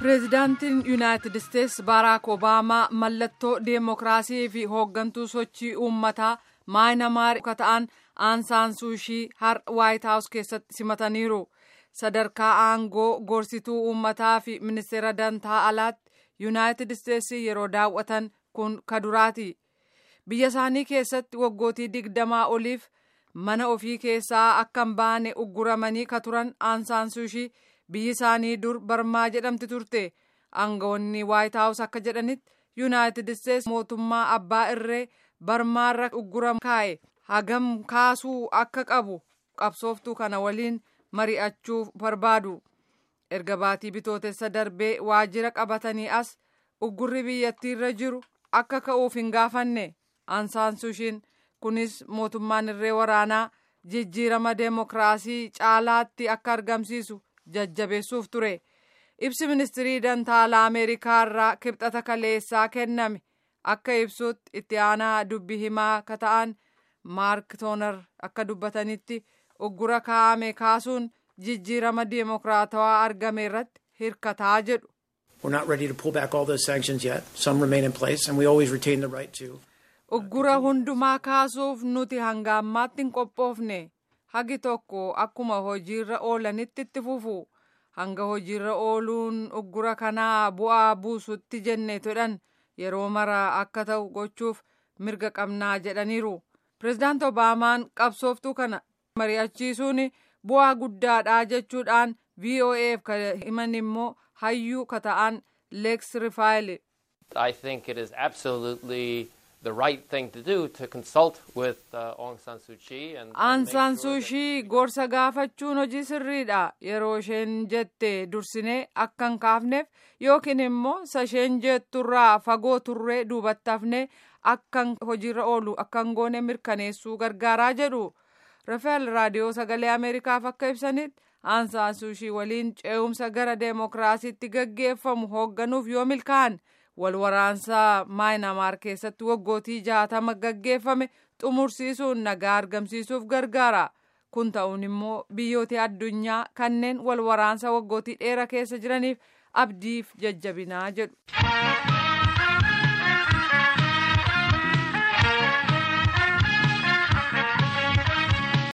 pireezidaantiin yuunaayitid isteets baaraak obaamaa mallattoo deemokiraasii fi hooggantuu sochii uummataa maayinamaar akka ta'an aansaan suushii har'a waayit haawus keessatti simataniiru sadarkaa aangoo gorsituu uummataa fi ministeera dantaa alaatti yuunaayitid isteets yeroo daawwatan kun kaduraati biyya isaanii keessatti waggootii digdamaa oliif mana ofii keessaa akka hin baane ugguramanii ka turan aansaan suushii biyyi isaanii dur barmaa jedhamti turte aangawoonni waayit haawus akka jedhanitti yuunaayitid isteets mootummaa abbaa irree barmaarra uggura kaa'e hagam kaasuu akka qabu qabsooftuu kana waliin mari'achuuf barbaadu erga baatii bitootessa darbee waajjira qabatanii as uggurri biyyattiirra jiru akka ka'uuf hin gaafanne aansaan suushiin kunis mootummaan irree waraanaa jijjiirama deemokiraasii caalaatti akka argamsiisu jajjabeessuuf ture ibsi ministirii dantaalaa ameerikaa irraa kibxata kaleessaa kenname akka ibsutti itti aanaa dubbi himaa ka ta'an maark toonar akka dubbatanitti uggura kaa'ame kaasuun jijjiirama deemokiraatawaa argame irratti hirkataa jedhu. We're not ready to pull back all those sanctions yet. Some remain in place and we always retain the right to. Uggura hundumaa kaasuuf nuti hanga ammaatti hin qophoofne. hagi tokko akkuma hojiirra oolanitti itti fufu hanga hojiirra ooluun uggura kanaa bu'aa buusutti jenne todhan yeroo mara akka ta'u gochuuf mirga qabnaa jedhaniiru pireezidaant obaamaan qabsooftuu kana mari'achiisuun bu'aa guddaadha jechuudhaan voaf ka himan immoo hayyuu ka ta'an leeks rifaayil I think it is absolutely the right thing to do to consult with uh, Aung San Suu Kyi and Aung San Suu Kyi gorsa gaafachuun hojii sirriidha yeroo isheen jette dursinee akka hin kaafneef yookiin immoo sasheen jetturraa fagoo turree duubatti hafnee akka hojiirra oolu akka hin goone mirkaneessuu gargaaraa jedhu rafael raadiyoo sagalee ameerikaaf akka ibsanitti Aung San Suu Kyi waliin ce'umsa gara deemokiraasiitti gaggeeffamu hoogganuuf yoo milkaa'an wal waraansaa maayinamaar keessatti waggootii jaatama gaggeeffame xumursiisuun nagaa argamsiisuuf gargaara kun ta'uun immoo biyyoota addunyaa kanneen wal waraansa waggootii dheeraa keessa jiraniif abdiif jajjabinaa jedhu.